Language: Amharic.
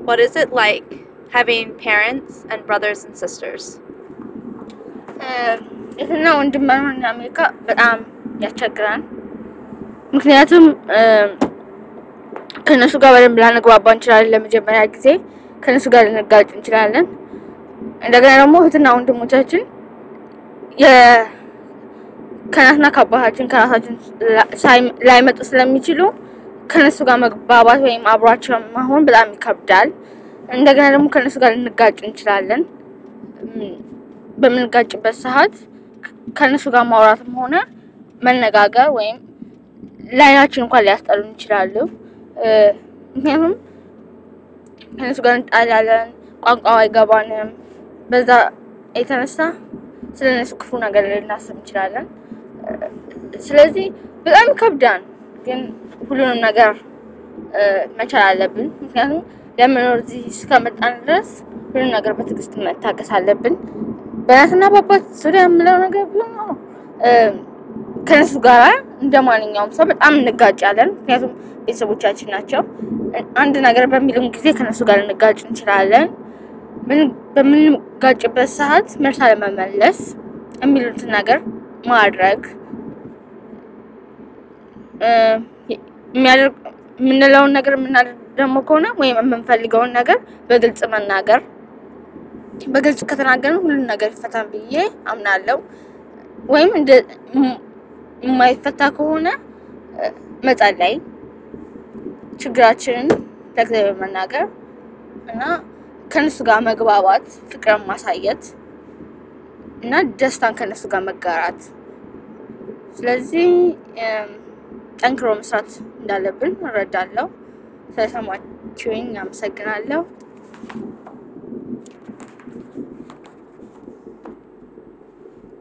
What is it like having parents and brothers and sisters? እህትና ወንድም መኖር እና አሜሪካ በጣም ያስቸግራል። ምክንያቱም ከእነሱ ጋር በደንብ ላንግባባ እንችላለን። ለመጀመሪያ ጊዜ ከእነሱ ጋር ልንጋጭ እንችላለን። እንደገና ደግሞ እህትና ወንድሞቻችን የ- ከእናትና ከአባታችን ከራሳችን ሳይ- ላይመጡ ስለሚችሉ ከእነሱ ጋር መግባባት ወይም አብሯቸው መሆን በጣም ይከብዳል። እንደገና ደግሞ ከእነሱ ጋር ልንጋጭ እንችላለን። እም፣ በምንጋጭበት ሰዓት ከእነሱ ጋር ማውራትም ሆነ መነጋገር ወይም ለአይናችን እንኳን ሊያስጠሉን ይችላሉ። እ፣ ምክንያቱም ከእነሱ ጋር እንጣላለን፣ ቋንቋው አይገባንም። በዛ የተነሳ ስለ እነሱ ክፉ ነገር ልናስብ እንችላለን። እ፣ ስለዚህ በጣም ይከብዳል፣ ግን ሁሉንም ነገር እ፣ መቻል አለብን። ምክንያቱም ለመኖር እዚህ እስከመጣን ድረስ ሁሉም ነገር በትዕግስት መታገስ አለብን። በእናትና በአባት ዙሪያ የምለው ነገር ቢሆን ነው እ፣ ከእነሱ ጋር እንደ ማንኛውም ሰው በጣም እንጋጫለን። ምክንያቱም ቤተሰቦቻችን ናቸው። አንድ ነገር በሚሉን ጊዜ ከእነሱ ጋር ልንጋጭ እንችላለን። ምን- በምንጋጭበት ሰዓት መልስ አለመመለስ፣ የሚሉትን ነገር ማድረግ እ፣ የሚያደርግ የምንለውን ነገር የምናደርግ ደግሞ ከሆነ ወይም የምንፈልገውን ነገር በግልጽ መናገር በግልጽ ከተናገርን ሁሉን ነገር ይፈታል ብዬ አምናለሁ። ወይም እንደ ም- የማይፈታ ከሆነ እ፣ መጸለይ፣ ችግራችንን ለእግዚአብሔር መናገር እና ከእነሱ ጋር መግባባት፣ ፍቅርን ማሳየት እና ደስታን ከእነሱ ጋር መጋራት። ስለዚህ እም፣ ጠንክሮ መስራት እንዳለብን እረዳለሁ። ስለሰማችሁኝ አመሰግናለሁ።